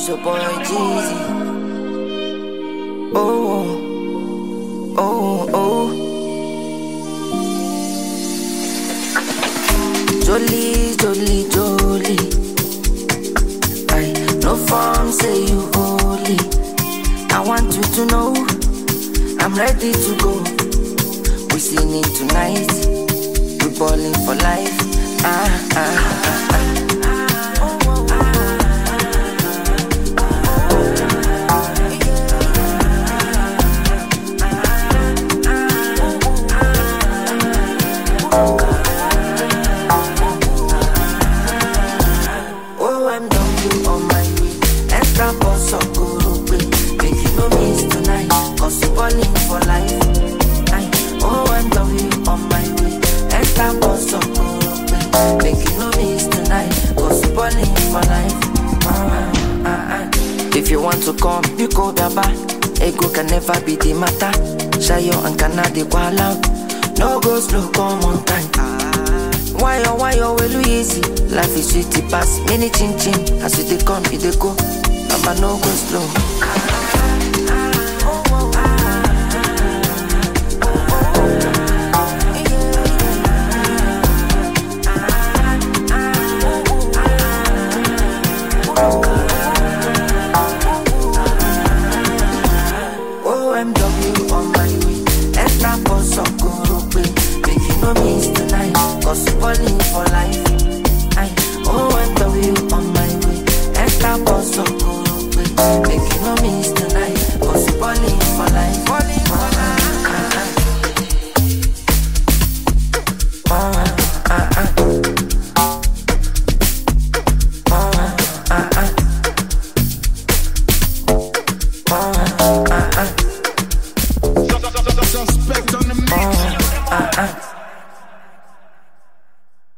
It's your boy Jeezy. Oh, oh, oh. Jolie, Jolie, Jolie. I no form say you holy. I want you to know I'm ready to go. We singing tonight. We balling for life. Ah, ah, ah, ah. OMW on my way. Extra boss of Guru Make you no miss tonight. Cause you balling for life. Aye. OMW on my way. Extra boss of Guru Make you no miss tonight. Cause you balling for life. Ah, ah, ah. If you want to come, you go daba. Ego can never be the matter. Shayo and Canada while out. No go slow, come on time. Why oh why oh well easy? Life is sweet pass many chin chin. As you dey come, you dey go. Mama no go slow.